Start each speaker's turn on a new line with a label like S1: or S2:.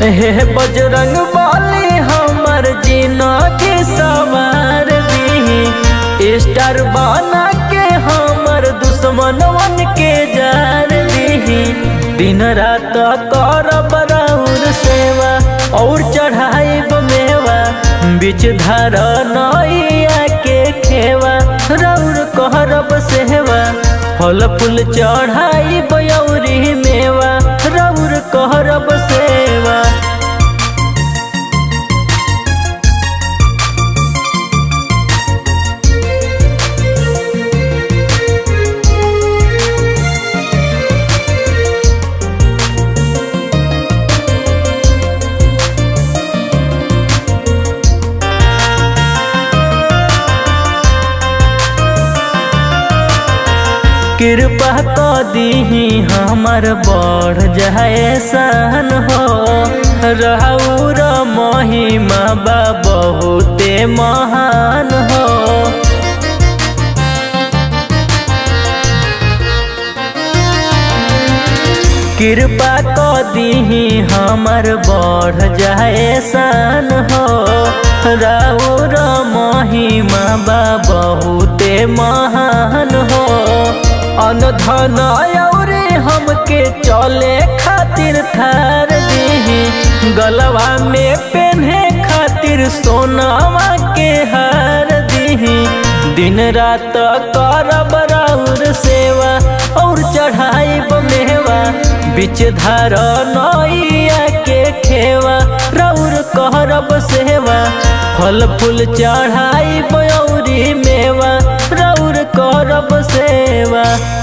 S1: हे बजरंग बाली हमर जीना के सवार दी स्टार बना के हमर दुश्मनवन के जार दी दिन रात करब राउर सेवा और चढ़ाई मेवा बीच धार नैया के खेवा राउर कहरब सेवा फल फूल चढ़ाई बयौरी मेवा राउर कहरब सेवा कृपा क दीही हमर बढ़ जाए सन हो रहूर महिमा बा बहुते महान हो कृपा क दीही हमर बढ़ जाए सन हो राउर महिमा बा बहुते महान हो अनधन औरे हमके चले खातिर थार दीही गलवा में पेन्हे खातिर सोनावा के हार दीही दिन रात करब राउर सेवा और चढ़ाई मेवा बीच धार नैया के खेवा राउर कहरब सेवा फल फूल चढ़ाई बयौरी मेवा राउर करब सेवा